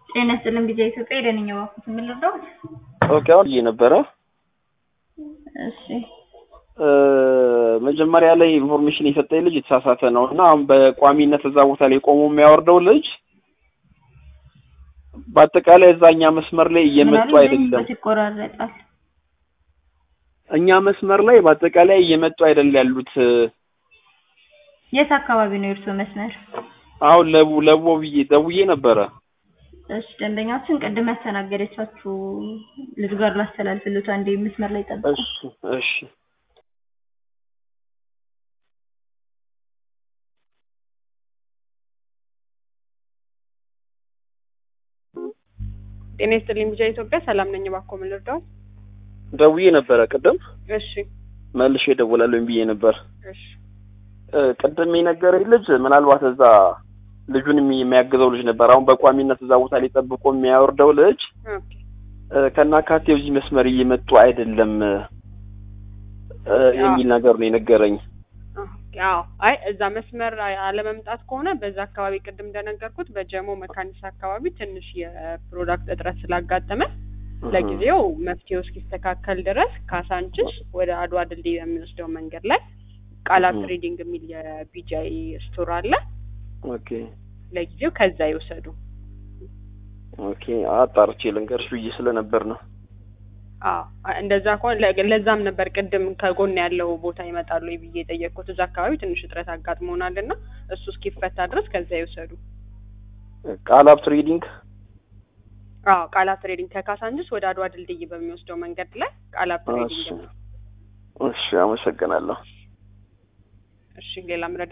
ጤና ይስጥልን ጊዜ ኢትዮጵያ የደንኛ ባኩት የምንረዳው ኦኬ አሁን ብዬ ነበረ እሺ መጀመሪያ ላይ ኢንፎርሜሽን የሰጠኝ ልጅ የተሳሳተ ነው እና አሁን በቋሚነት እዛ ቦታ ላይ ቆሞ የሚያወርደው ልጅ በአጠቃላይ እዛኛ መስመር ላይ እየመጡ አይደለም። ይቆራረጣል። እኛ መስመር ላይ በአጠቃላይ እየመጡ አይደል ያሉት። የት አካባቢ ነው የእርስዎ መስመር? አሁን ለቡ ለቡ ብዬ ደውዬ ነበረ። እሺ ደንበኛችን ቅድም ያስተናገደቻችሁ ልጅ ጋር ላስተላልፍልዎት፣ አንዴ መስመር ላይ ጠብቁ። እሺ እሺ ጤና ይስጥልኝ ቢጃ ኢትዮጵያ ሰላም ነኝ። እባክዎ ምን ልርዳዎት? ደውዬ ነበረ ቅድም እሺ መልሼ እደውላለሁ ብዬ ነበር። እሺ እ ቅድም የነገረኝ ልጅ ምናልባት እዛ ልጁን የሚ- የሚያግዘው ልጅ ነበር። አሁን በቋሚነት እዛ ቦታ ላይ ጠብቆ የሚያወርደው ልጅ ኦኬ እ ከናካቴው እዚህ መስመር እየመጡ አይደለም እ የሚል ነገር ነው የነገረኝ። ኦኬ፣ አዎ አይ እዛ መስመር አ- አለመምጣት ከሆነ በዛ አካባቢ ቅድም እንደነገርኩት በጀሞ መካኒሳ አካባቢ ትንሽ የፕሮዳክት እጥረት ስላጋጠመ ለጊዜው መፍትሄው እስኪስተካከል ድረስ ካሳንችስ ወደ አድዋ ድልድይ በሚወስደው መንገድ ላይ ቃላት እህ። ትሬዲንግ የሚል የቢጃይ ስቶር አለ። ኦኬ ለጊዜው ከዛ ይውሰዱ። ኦኬ አጣርቼ ልንገርሽ ብዬ ስለነበር ነው። አዎ አ- እንደዛ ከሆነ ለ- ለዛም ነበር ቅድም ከጎን ያለው ቦታ ይመጣሉ ወይ ብዬ የጠየቅኩት። እዛ አካባቢ ትንሽ እጥረት አጋጥሞናል እና እሱ እስኪፈታ ድረስ ከዛ ይውሰዱ። ቃላብ ትሬዲንግ አዎ ቃላት ትሬዲንግ ከካሳንችስ ወደ አድዋ ድልድይ በሚወስደው መንገድ ላይ ቃላት ትሬዲንግ እሺ ነው። እሺ አመሰግናለሁ። እሺ ሌላ ምረዳ